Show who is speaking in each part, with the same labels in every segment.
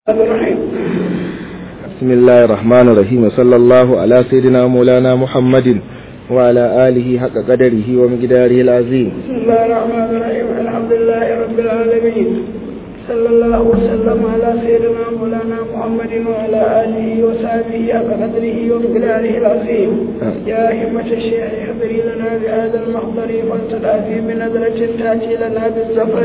Speaker 1: الرحيم
Speaker 2: بسم الله الرحمن الرحيم صلى الله على سيدنا مولانا محمد وعلى آله حق قدره ومقداره العظيم
Speaker 1: بسم الله الرحمن الرحيم الحمد لله رب العالمين صلى الله وسلم على سيدنا مولانا محمد وعلى آله وصحبه حق قدره ومقداره العظيم يا همة الشيخ احضري لنا بهذا المحضر فلتدعي بنظرة تأتي لنا بالزفر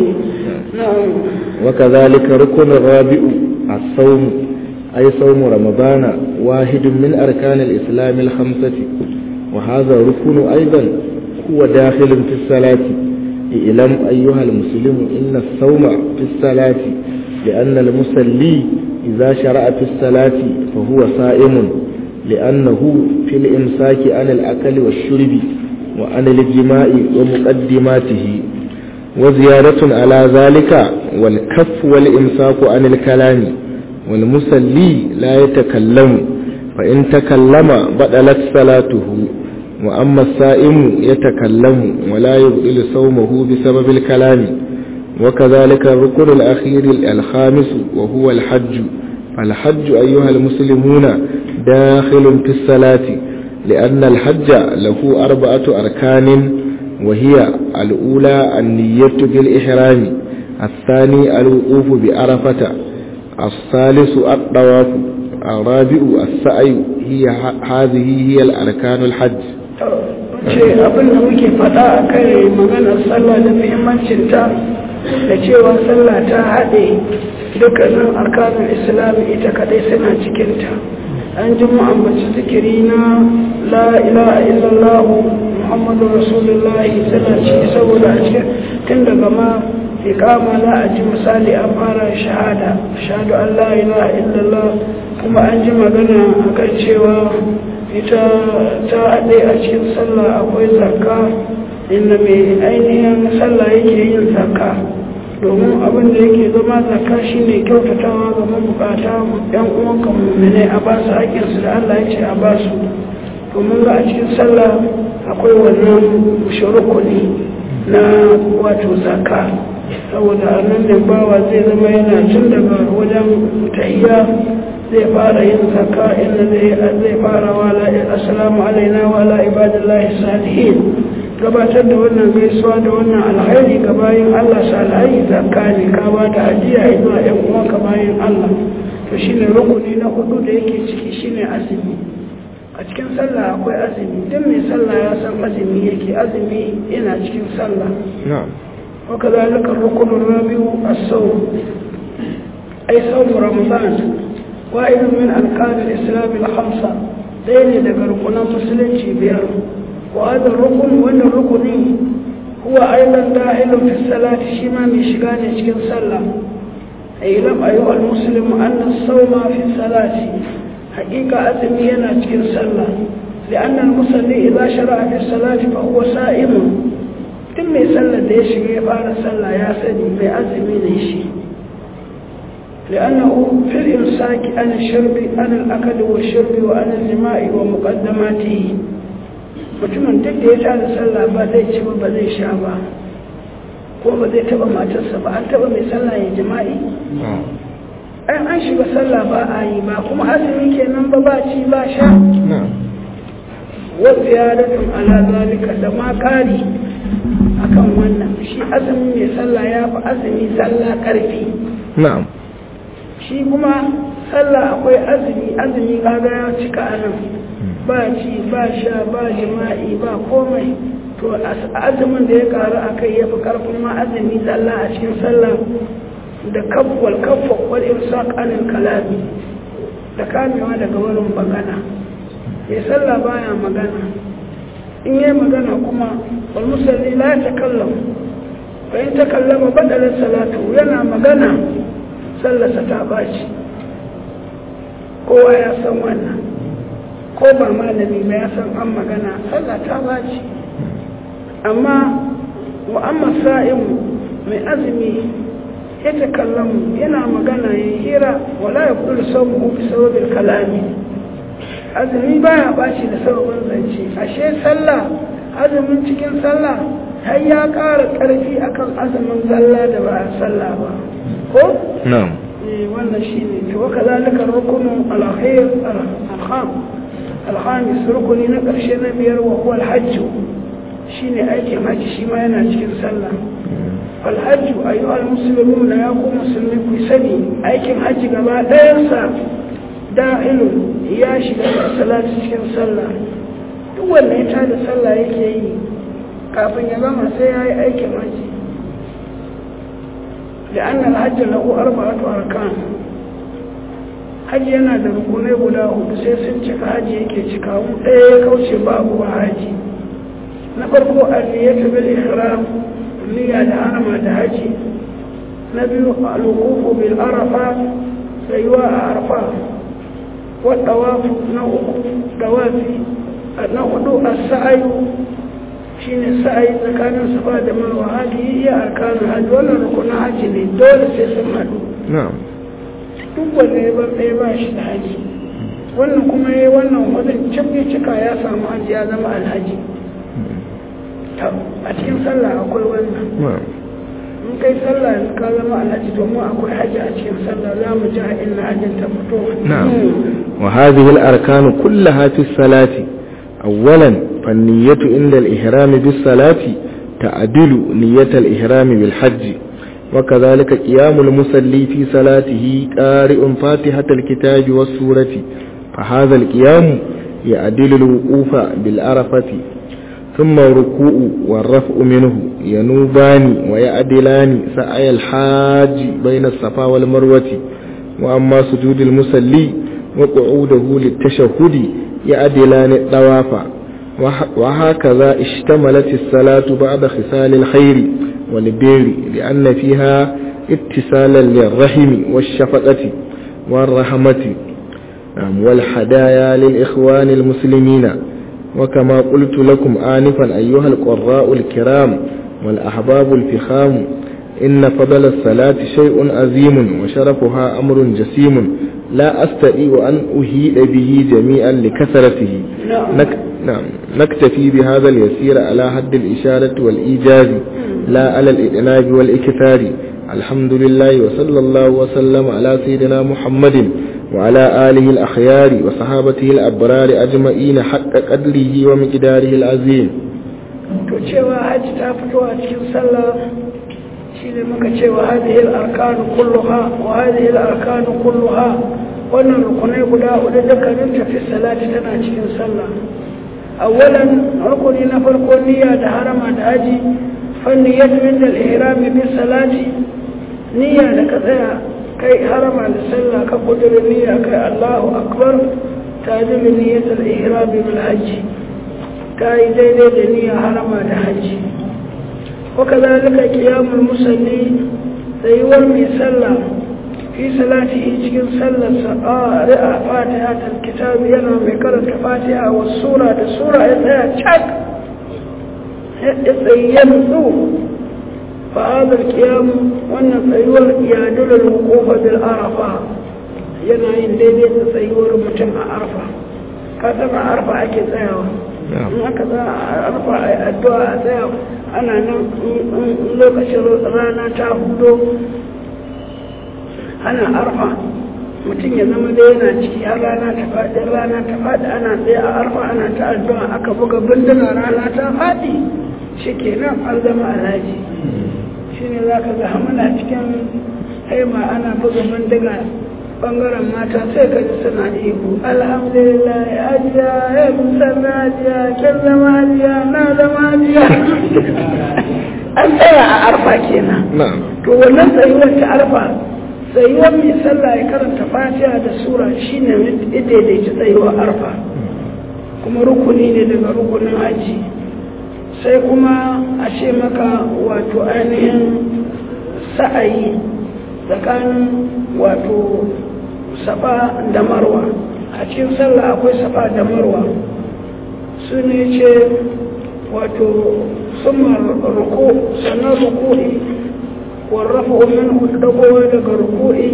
Speaker 1: نعم
Speaker 2: وكذلك ركن الرابع الصوم أي صوم رمضان واحد من أركان الإسلام الخمسة وهذا الركن أيضا هو داخل في الصلاة اعلم أيها المسلم إن الصوم في الصلاة لأن المصلي إذا شرع في الصلاة فهو صائم لأنه في الإمساك عن الأكل والشرب وعن الجماع ومقدماته وزيادة على ذلك والكف والإمساك عن الكلام والمصلي لا يتكلم فإن تكلم بدلت صلاته وأما السائم يتكلم ولا يبطل صومه بسبب الكلام وكذلك الركن الأخير الخامس وهو الحج فالحج أيها المسلمون داخل في الصلاة لأن الحج له أربعة أركان وهي الأولى النية بالإحرام الثاني الوقوف بعرفة الثالث الطواف الرابع السعي هي هذه هي الأركان الحج
Speaker 1: ce abin da muke faɗa a kai maganar sallah da muhimmancinta da cewa sallah ta haɗe dukkanin arkanun islam ita kaɗai suna cikinta an ji mu ambaci zikiri na la ilaha illallah muhammadu rasulullahi suna ciki saboda a cikin tun daga ma iqama za a ji misali an fara shahada shahadu an la ilaha illallah kuma an ji magana akan cewa ita ta haɗe a cikin sallah akwai zakka inda mai ainihin sallah yake yin zakka domin abin da yake zama zakka shine kyautatawa ga mabukata yan uwanka mummune a ba su haƙƙinsu da Allah ya ce a ba su domin ga a cikin sallah akwai wannan shurukuni na wato zakka saboda nan ne bawa zai zama yana tun daga wajen tahiyya zai fara yin zakka inda zai fara wala assalamu alaina wa ala ibadillahi salihin gabatar da wannan gaisuwa da wannan alhairi ga bayan Allah salihai zakka ne ka ba ta ajiya zuwa yan uwanka bayan Allah to shine rukuni na hudu da yake ciki shine azumi a cikin sallah akwai azumi duk mai sallah ya san azumi yake azumi yana cikin sallah
Speaker 2: na'am
Speaker 1: وكذلك الركن الرابع الصوم أي صوم رمضان واحد من أركان الإسلام الخمسة دين لقرقنا مسلم بير وهذا الركن وأن الركن هو أيضا داخل في الصلاة شما مشغان يشكل صلى اعلم أيها المسلم أن الصوم في الصلاة حقيقة أزمينا يشكل صلى لأن المصلي إذا شرع في الصلاة فهو سائم tun mai sallar da ya shiga ya fara sallah ya sani mai azumi ne shi لأنه في الإمساك عن الشرب عن الأكل والشرب وعن الجماع ومقدماته mutumin duk da ya tada sallah ba zai ci ba zai sha ba ko ba zai taba matarsa ba an taba mai sallah ya jima'i ai an shiga sallah ba a yi ba kuma azumi kenan ba ba ci ba sha wa ziyaratun ala zalika da ma kari akan wannan shi azumi mai sallah ya fi azumi sallah karfi
Speaker 2: na'am
Speaker 1: shi kuma sallah akwai azumi azumi kaga ya cika anan ba ci ba sha ba jima'i ba komai to azumin da ya karu a kai ya fi karfin ma azumi sallah a cikin sallah da kafwal kafwa wal imsaq anil kalami da kamewa daga wurin magana ya sallah baya magana in yi magana kuma walmusalli la ya takallam bayan takallama badalar salatu yana magana sallasa ta baci kowa ya san wannan ko ba malami ba ya san an magana sallah ta baci amma mu'amma sa'in mai azumi ya takallamu yana magana ya hira wala ya kudu sabu bi sababin kalami azumi baya bashi da sababin zance ashe sallah azumin cikin sallah har ya ƙara ƙarfi akan azumin sallah da ba a sallah ba ko
Speaker 2: na'am
Speaker 1: wannan shi ne to waka zalika rukunu alkhair alkham alhamis rukuni na ƙarshe na biyar wa huwa alhajju shine aikin haji shi ma yana cikin sallah alhajju ayyuhal muslimun ya ku musulmi ku sani aikin haji gaba ɗayansa da'ilun ya shiga da salati cikin sallah duk wanda ya tada sallah yake yi kafin ya gama sai ya yi aikin haji لأن الحج له أربعة أركان haji yana da rukunai guda hudu sai sun cika haji yake cika ɗaya ya kauce babu ba haji na farko aliyatu bil ihram niyya da harama da haji na biyu al-wuqufu bil arafa tsayuwa a arfa wa tawafu na uku tawafi na hudu as-sa'yu shine sa'ayi tsakanin safa da marwa hadi iya arkanin hajji wannan rukunin hajji ne dole sai sun haɗu duk wanda ya bar ɗaya ba shi da haji wannan kuma ya yi wannan wajen cabbe cika ya samu haji ya zama alhaji a cikin sallah akwai wannan in kai sallah ka zama alhaji domin akwai haji a cikin sallah za mu ji a inna hajjin ta fito
Speaker 2: wa hadhihi al-arkan kullaha fi salati awwalan فالنية عند الإحرام بالصلاة تعدل نية الإحرام بالحج وكذلك قيام المصلي في صلاته قارئ فاتحة الكتاب والسورة فهذا القيام يعدل الوقوف بالعرفة ثم الركوع والرفع منه ينوبان ويعدلان سعي الحاج بين الصفا والمروة وأما سجود المصلي وقعوده للتشهد يعدلان الطواف وهكذا اشتملت الصلاة بعد خصال الخير والبر لأن فيها اتصالا للرحم والشفقة والرحمة والحدايا للإخوان المسلمين وكما قلت لكم آنفا أيها القراء الكرام والأحباب الفخام إن فضل الصلاة شيء عظيم وشرفها أمر جسيم لا أستطيع أن أهيد به جميعا لكثرته نك... نعم نكتفي بهذا اليسير على حد الإشارة والإيجاز لا على الإعناب والإكثار الحمد لله وصلى الله وسلم على سيدنا محمد وعلى آله الأخيار وصحابته الأبرار أجمعين حق قدره ومقداره العظيم
Speaker 1: to cewa hajji ta fito a cikin sallah shi ne muka cewa hadhihi al-arkanu kulluha wa hadhihi al-arkanu kulluha wannan rukunai guda hudu dukkanin tafi salati tana cikin sallah awwalan rukuni na farko niyya da harama da haji fanni yadda min da ihrami bi salati niyya da ka tsaya kai harama da sallah ka kudurin niyya kai Allahu akbar tajib niyyatul ihrami bil hajji kai daidai da niyya harama da haji وكذلك قيام المصلي سيور من صلى في صلاته cikin sallarsa قارئ فاتحة الكتاب yana mai karanta fatiha wa sura da sura ya tsaya cak ya tsayyar su fa'adar kiyamu wannan tsayuwar yadular hukufa bil arafa yana yin daidai da tsayuwar mutum a arfa ka a arfa ake tsayawa in aka za a arfa a addu'a a tsaya ana nan lokacin rana ta hudo ana arfa mutum ya zama da yana ciki har rana ta faɗi rana ta faɗi ana tsaye a arfa ana ta addu'a aka buga binduna rana ta faɗi shi kenan an zama alhaji shi ne za ka ga muna cikin haima ana buga bindiga bangaren mata sai ka ji suna ihu alhamdulillah ya ajiya ya musamman ajiya kin zama ajiya na zama ajiya an tsaya a arfa kenan to wannan tsayuwar ta arfa tsayuwar mai sallah ya karanta fatiha da sura shine daidaita tsayuwar arfa kuma rukuni ne daga rukunin haji sai kuma a ce maka wato ainihin sa'ayi tsakanin wato safa da marwa a cikin sallah akwai safa da marwa su ne ce wato sumar ruku sannan ruku'i warrafa minhu dagowa daga ruku'i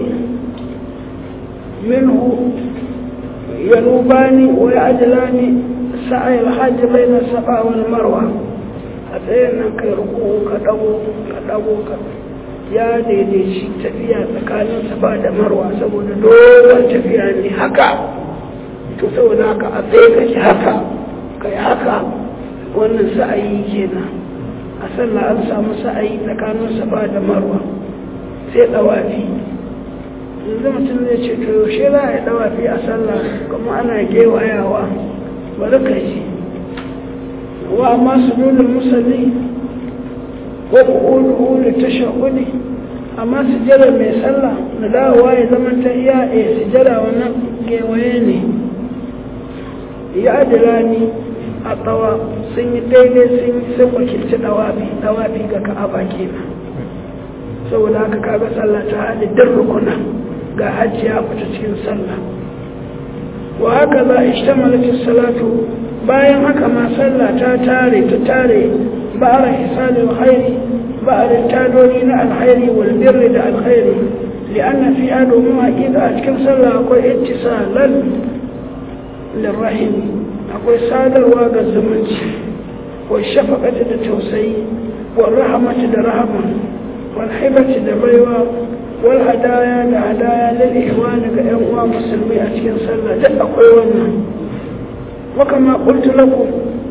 Speaker 1: minhu yanubani wa ya'jilani sa'ay al-hajj bayna safa wal marwa a tsayin nan kai ruku ka dago ka dago ka ya daidaici tafiya tsakanin safa da marwa saboda dogon tafiya ne haka to saboda haka a tsaye kake haka kai haka wannan sa'ayi kenan a sallah an samu sa'ayi tsakanin safa da marwa sai dawafi yanzu mutum zai ce to yaushe za a yi dawafi a sallah kuma ana gewayawa bari ka ji wa amma su nuna musalli ko ƙulu ta shahudi amma sujjada mai sallah da dawowa ya zama ta iya a sujjada wannan gewaye ne ya adira ni a tsawa sun yi daidai sun yi sun wakilci dawafi dawafi ga ka'aba kenan saboda haka kaga sallah ta haɗe duk rukuna ga hajji ya fita cikin sallah wa haka za a ishtamalatin salatu bayan haka ma sallah ta tare ta tare ba'ar hisalin khairi ba'ar tadoni na alkhairi wal birri da alkhairi li'anna fi ado mu haƙiƙa a cikin sallah akwai ittisalan lirrahim akwai sadarwa ga zumunci wa shafaqati da tausayi wa rahmati da rahama wal hibati da baiwa wal hadaya da hadaya lil ihwani ga yan uwa musulmi a cikin sallah duk akwai wannan wa kama qultu lakum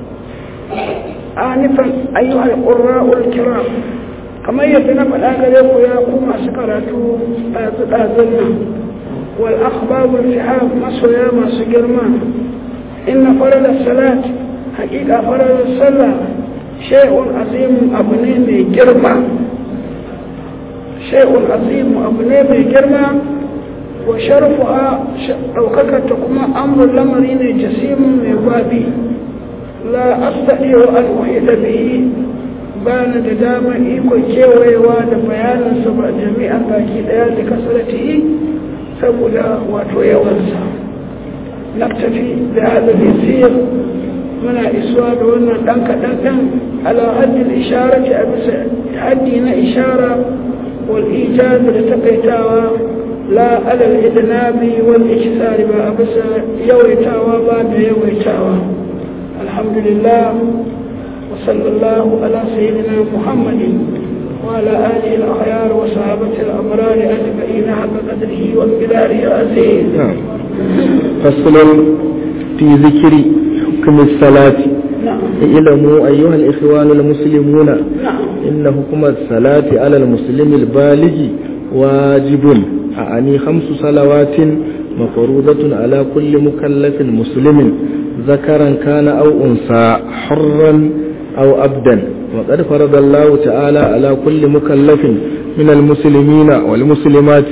Speaker 1: anifan ayyuha al-qurra'u al-kiram kamar yadda na faɗa gare ku ya ku masu karatu ɗazu ɗazun nan wal akhbabu al masoya masu girma inna farada salat haƙiƙa farada sallah shay'un azimun abu ne mai girma shay'un azimu abu ne mai girma wa sharfuha ɗaukakarta kuma amurin lamari ne jasimun mai gwabi la astadiyo an uhida bihi ba na da dama ikon kewayewa da bayaninsa ba jami'an baki ɗaya da kasarati saboda wato yawansa naktafi da hada yasir muna isuwa da wannan ɗan kaɗan ɗan ala haddin isharati a bisa haddi na ishara والإيجاد لتقيتاوا لا على الإدناب والإكسار بأبس يويتاوا بعد يويتاوا الحمد لله وصلى الله على سيدنا محمد وعلى آله الأخيار وصحابة الأبرار أجمعين حق قدره وانقداره العزيز
Speaker 2: نعم فصل في ذكر حكم الصلاة
Speaker 1: نعم
Speaker 2: اعلموا أيها الإخوان المسلمون
Speaker 1: نعم
Speaker 2: إن حكم الصلاة على المسلم البالغ واجب أعني خمس صلوات مفروضة على كل مكلف مسلم ذكرا كان أو أنثى حرا أو أبدا وقد فرض الله تعالى على كل مكلف من المسلمين والمسلمات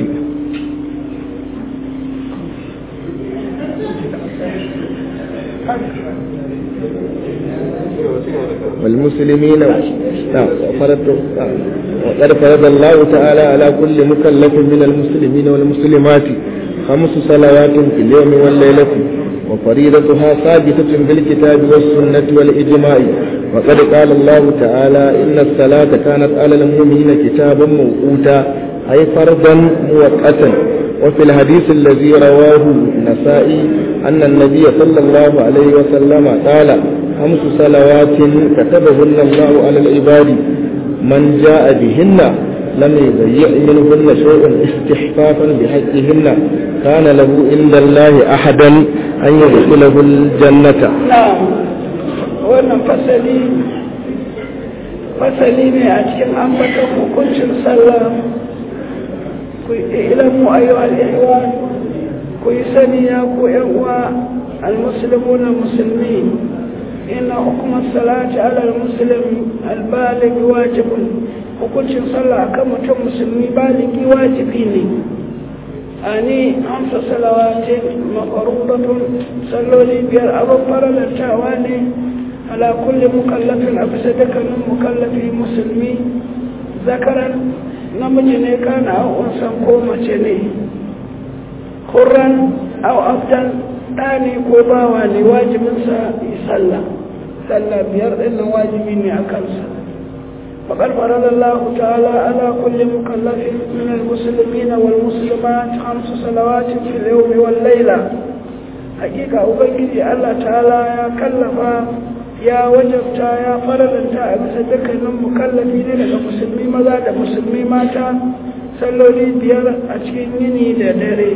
Speaker 2: والمسلمين نعم وفرض نعم. وقد فرض الله تعالى على كل مكلف من المسلمين والمسلمات خمس صلوات في اليوم والليلة وفريضتها ثابتة بالكتاب والسنة والإجماع وقد قال الله تعالى إن الصلاة كانت على المؤمنين كتابا موقوتا أي فرضا موقتا وفي الحديث الذي رواه النسائي أن النبي صلى الله عليه وسلم قال خمس صلوات كتبهن الله على العباد من جاء بهن لم يضيع منهن شيء استحقاقا بحقهن كان له عند الله أحدا أن يدخله الجنة
Speaker 1: نعم wannan fasali fasali ne a cikin ambatan hukuncin sallah ku yi ilamu ayyuhal ihwan ku yi sani ya ku yan uwa almuslimuna musulmi inna hukumar salati ala almuslim albalig wajibun hukuncin sallah akan mutum musulmi baligi wajibi ne ani amsa salawatin maqrubatun salloli biyar abin faralantawa ne ala kulli mukallafin a bisa dukkanin mukallafi musulmi zakaran namiji ne kana unsan ko mace ne kurran au abdan ɗani ko bawa ne wajibinsa yi sallah sallah biyar ɗin nan wajibi ne a kansa فقد فرض الله تعالى على كل مكلف من المسلمين والمسلمات خمس صلوات في اليوم والليلة حقيقة أبنجي الله تعالى يا كلف ya wajabta ya faralanta a bisa dukkanin mukallafi ne daga musulmi maza da musulmi mata salloli biyar a cikin yini da dare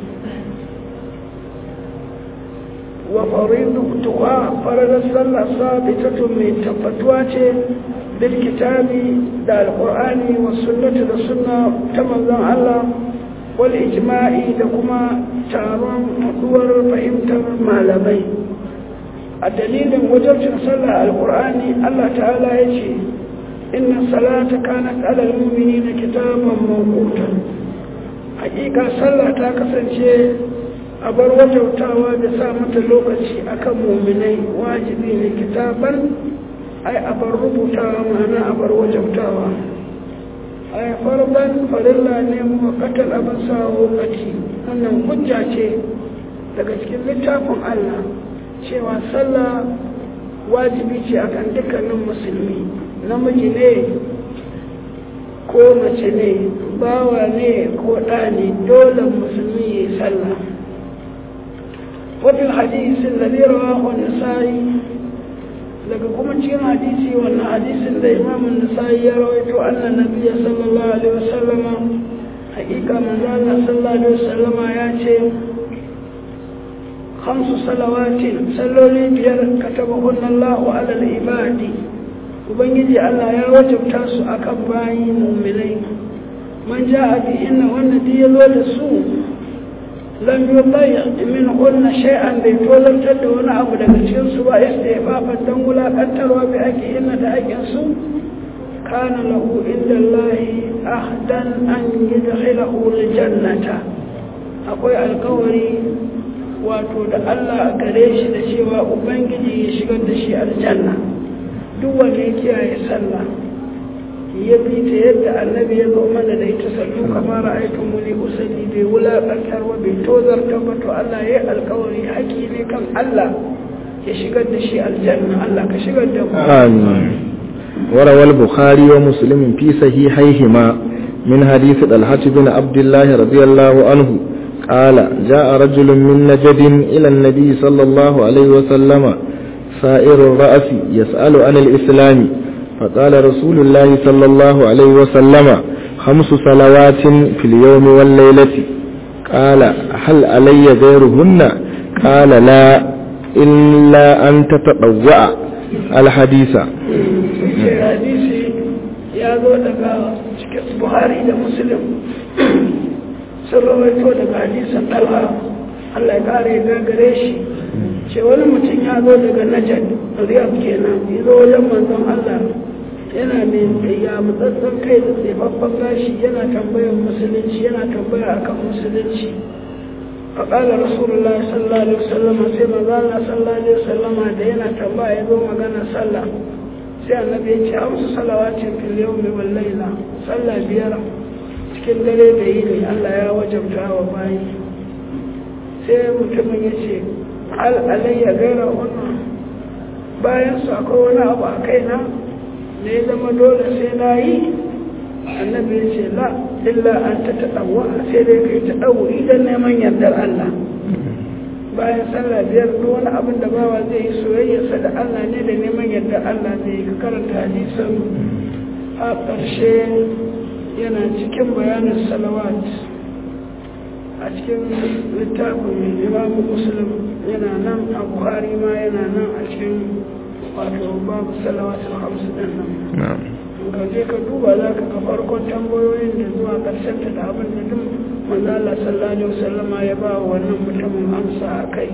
Speaker 1: wa faridu tuwa faradar sallah sabitatun mai tabbatuwa ce bil kitabi da alqur'ani wa sunnati da sunna ta manzon Allah wal ijma'i da kuma taron haduwar fahimtar malamai a dalilin wajabcin sallah alqur'ani Allah ta'ala ya ce inna salata kanat alal mu'minina kitaban mawquta hakika sallah ta kasance a bar wajautawa da sa mata lokaci akan muminai wajibi ne kitaban ai a bar rubutawa ma'ana a bar wajautawa ai farban farilla ne muwakkatar abin sa lokaci wannan hujja ce daga cikin littafin Allah cewa sallah wajibi ce akan dukkanin musulmi namiji ne ko mace ne bawa ne ko ɗa ne dole musulmi ya yi sallah وفي الحديث الذي رواه النسائي daga kuma cikin hadisi wannan hadisin da imam nasa'i ya rawaito annan nabiy sallallahu alaihi wasallama hakika manzo Allah sallallahu alaihi wasallama ya ce khamsu salawatin salloli biyar katabahunna Allahu ala al-ibadi ubangiji Allah ya wajabta su akan bayi mu'minai man ja'a bi inna wannan ya zo da su lam yubayya min kunna shay'an bai tozartar da wani abu daga cikin su ba istihfafan dan wulakantarwa bi ake inna da ake su kana lahu inda Allah ahdan an yudkhilahu aljannata akwai alkawari wato da Allah gare shi da cewa ubangiji ya shigar da shi aljanna duk wanda ya kiyaye sallah ya bi ta yadda annabi ya zo mana da ita sallu kamar ra'aytun muni usalli bai wulaƙantar ba bai tozarta ba to Allah ya yi alkawari haƙi ne kan Allah ya shigar da shi aljanna Allah ka shigar da mu
Speaker 2: آمين وروى البخاري ومسلم في صحيحيهما من حديث طلحة بن عبد الله رضي الله عنه قال جاء رجل من نجد إلى النبي صلى الله عليه وسلم سائر الرأس يسأل عن الإسلام فقال رسول الله صلى الله عليه وسلم خمس صلوات في اليوم والليلة قال هل علي غيرهن قال لا إلا أن تتطوع الحديث
Speaker 1: hadisi ya zo daga cikin buhari da muslim sun rawaito daga hadisan talha Allah ya kare gagare shi ce wani mutum ya zo daga najad riyab kenan ya zo wajen manzon Allah yana mai ya matsatsan kai da tsefaffen gashi yana tambayar musulunci yana tambaya akan musulunci faƙalar rasulullah sallallahu alaihi wasallam sai manzana sallallahu alaihi wasallam da yana tambaya ya zo magana sallah sai annabi ya ce amsu salawatin fil yawmi wal layla sallah biyar cikin dare da yini Allah ya wajabta wa bayi sai mutumin ya ce hal alayya gaira wannan bayan su akwai wani abu a kaina da ya zama dole sai na yi annabi ya ce la illa an ta taɗawa sai dai kai ta ɗau idan neman yardar Allah bayan sallah biyar duk wani abin da bawa zai yi soyayyarsa da Allah ne da neman yardar Allah zai yi ka karanta hadisan a ƙarshe yana cikin bayanin salawat a cikin littafin imamu muslim yana nan a buhari ma yana nan a cikin wato babu salawatul hamsu din nan ka je ka duba za ka ga farkon tambayoyin da zuwa karshen ta da abin da duk manzo Allah sallallahu alaihi wasallama ya ba wa wannan mutumin amsa a kai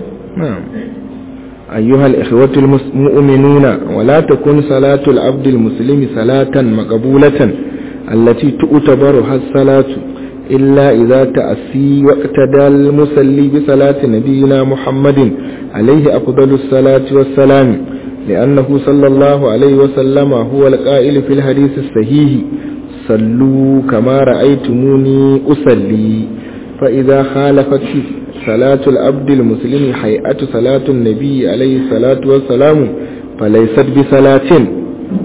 Speaker 2: أيها الإخوة المؤمنون ولا تكن صلاة العبد المسلم صلاة مقبولة التي تعتبرها الصلاة إلا إذا تأسي واقتدى المسلي بصلاة نبينا محمد عليه أفضل الصلاة والسلام لأنه صلى الله عليه وسلم هو القائل في الحديث الصحيح صلوا كما رأيتموني أصلي فإذا خالفت صلاة العبد المسلم حيئة صلاة النبي عليه الصلاة والسلام فليست بصلاة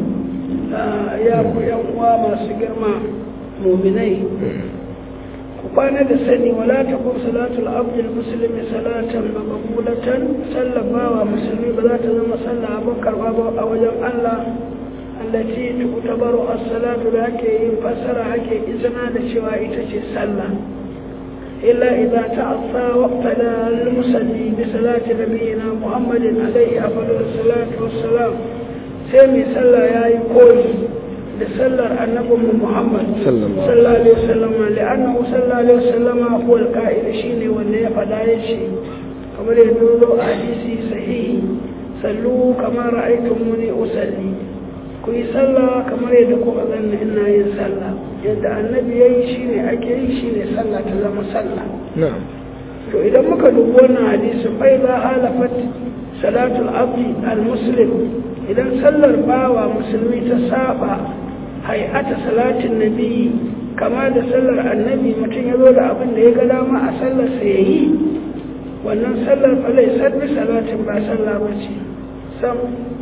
Speaker 1: ya ku yan uwa masu girma muminai ku kwana da sani wala ta kun salatul abdul muslimi salatan maqbulatan sallabawa musulmi ba za ta zama sallah abin karba ba a wajen Allah allati tu'tabaru as-salatu da ake yin fassara ake izina da cewa ita ce sallah illa idza ta'assa waqtada al-musalli bi salati nabiyina muhammadin alayhi afdalus salatu wassalam sai mai sallah yayi koyi da sallar annabinmu Muhammad sallallahu alaihi wasallam li'annahu sallallahu alaihi wasallam huwa al-qa'id shine wanda ya fada yace kamar yadda zo a hadisi sahihi sallu kama ra'aytumuni usalli ku yi sallah kamar yadda kuka ganni ina yin sallah yadda annabi yayi shine ake yi shine sallah ta zama sallah
Speaker 2: na'am
Speaker 1: to idan muka dubi wannan hadisi fa idza halafat salatul abdi al-muslim idan sallar bawa musulmi ta saba hay'ata salatin nabi kama da sallar annabi mutum ya zo da abin da ya ga dama a sallar sa yayi wannan sallar fa lai sabbi salatin ba sallah ba ce sam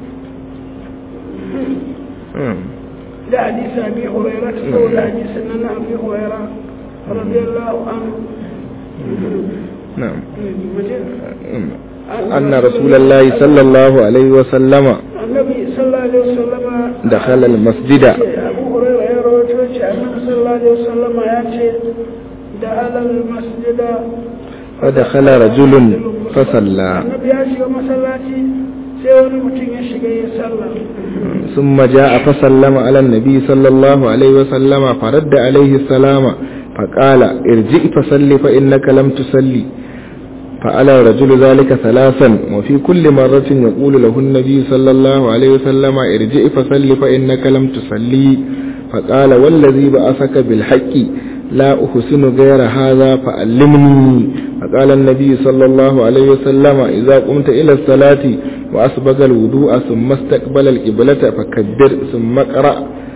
Speaker 1: da hadisi abi huraira ta saboda hadisin nan abi huraira radiyallahu anhu
Speaker 2: نعم أن رسول الله صلى الله عليه وسلم
Speaker 1: النبي صلى الله عليه وسلم
Speaker 2: دخل المسجد
Speaker 1: أبو هريرة يا رواه النبي صلى الله عليه وسلم يأتي دخل المسجد
Speaker 2: فدخل رجل فصلى
Speaker 1: النبي يأتي ومسلاتي سيوني متين يشيغي يسلم
Speaker 2: ثم جاء فسلم على النبي صلى الله عليه وسلم فرد عليه السلام فقال ارجع فصل فإنك لم تصلي فعل الرجل ذلك ثلاثا وفي كل مرة يقول له النبي صلى الله عليه وسلم ارجع فصل فإنك لم تصلي فقال والذي بعثك بالحق لا أحسن غير هذا فعلمني فقال النبي صلى الله عليه وسلم إذا قمت إلى الصلاة وأسبق الوضوء ثم استقبل القبلة فكبر ثم اقرأ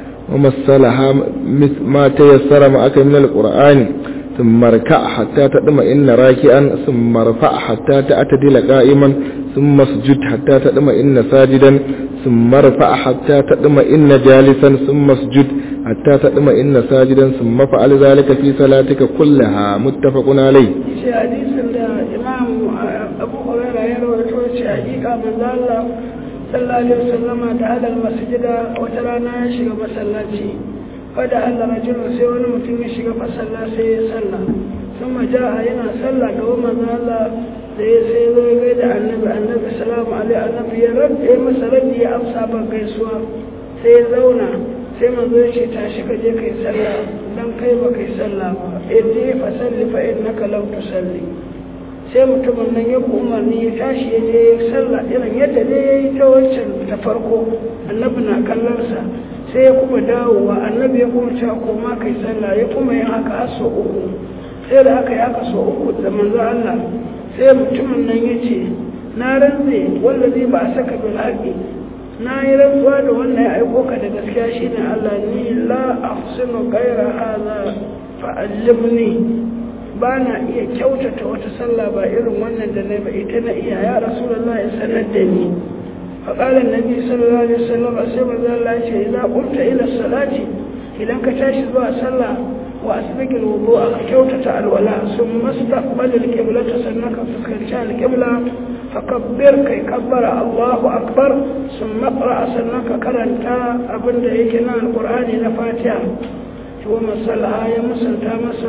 Speaker 2: ومثلها ما تيسر معك من القرآن ثم اركع حتى تطمئن راكعا ثم ارفع حتى تعتدل قائما ثم اسجد حتى تطمئن ساجدا ثم ارفع حتى تطمئن جالسا ثم اسجد حتى تطمئن ساجدا ثم فعل ذلك في صلاتك كلها متفق عليه
Speaker 1: shi hadisin da imam abu huraira ya rawaito shi hakika manzo Allah sallallahu alaihi wasallam da hadal masjida wata rana ya shiga masallaci fada Allah rajulun sai wani mutum ya shiga masalla sai ya salla kuma ja'a yana salla ga manzo Allah da ya sai zo ga da annabi annabi salamu alaihi annabi ya rabbi masa rabbi ya amsa ban gaisuwa sai ya zauna sai manzo ya ce tashi ka je kai sallah dan kai ba kai sallah ba iddi fa salli fa innaka lam tusalli sai mutumin nan ya umarni ya tashi ya je ya sallah irin yadda ne ya yi ta wancan ta farko annabi na kallon sa sai ya kuma dawowa annabi ya kuma cewa ko ma kai sallah ya kuma yin haka har sau uku sai da aka yi haka sau uku da manzo Allah sai mutumin nan ya ce na rantse wanda zai ba a saka bil haƙi na yi rantsuwa da wannan ya aiko ka da gaskiya shine Allah ni la ahsinu ghayra hadha fa'allimni ba na iya kyautata wata sallah ba irin wannan da na ba ita na iya ya rasulullah ya sanar da ni فقال النبي صلى الله عليه وسلم أسيب الله إذا قمت إلى الصلاة إذا كتاشي ذو صلى وأسبق الوضوء كوتة الولاء ثم استقبل القبلة سنك فكرشا القبلة فكبر كي كبر الله أكبر ثم اقرأ سنك كرنتا أبن دعيكنا القرآن نفاتها ومسلها يمسلتا مسا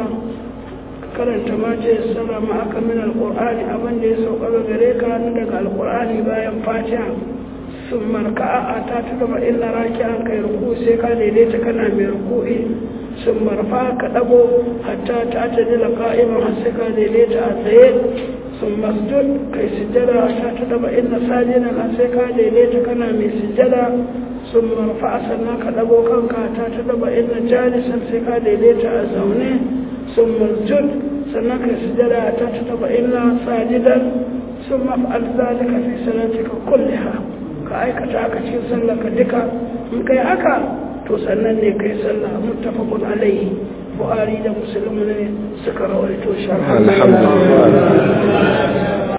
Speaker 1: karanta ma ce sara ma aka min alqur'ani abin da ya sauka ga gare ka daga alqur'ani bayan fatiha sun marka'a ta ta gaba illa raki'an kai ruku sai ka daidaita kana mai ruku'i sun marfa ka dago hatta ta ta dila qa'iman har sai ka daidaita a tsaye sun masjud kai sujjada hatta ta gaba illa sajidan har sai ka daidaita kana mai sujjada sun marfa sannan ka dago kanka ta ta gaba illa jalisan sai ka daidaita a zaune ثم اسجد سنك سجد تتطمئن ساجدا ثم افعل ذلك في صلاتك كلها كأيك تاكا cikin sallarka duka in kai haka to sannan ne kai sallah muttafaqun alaihi buhari da muslim ne suka rawaito shi
Speaker 2: alhamdulillah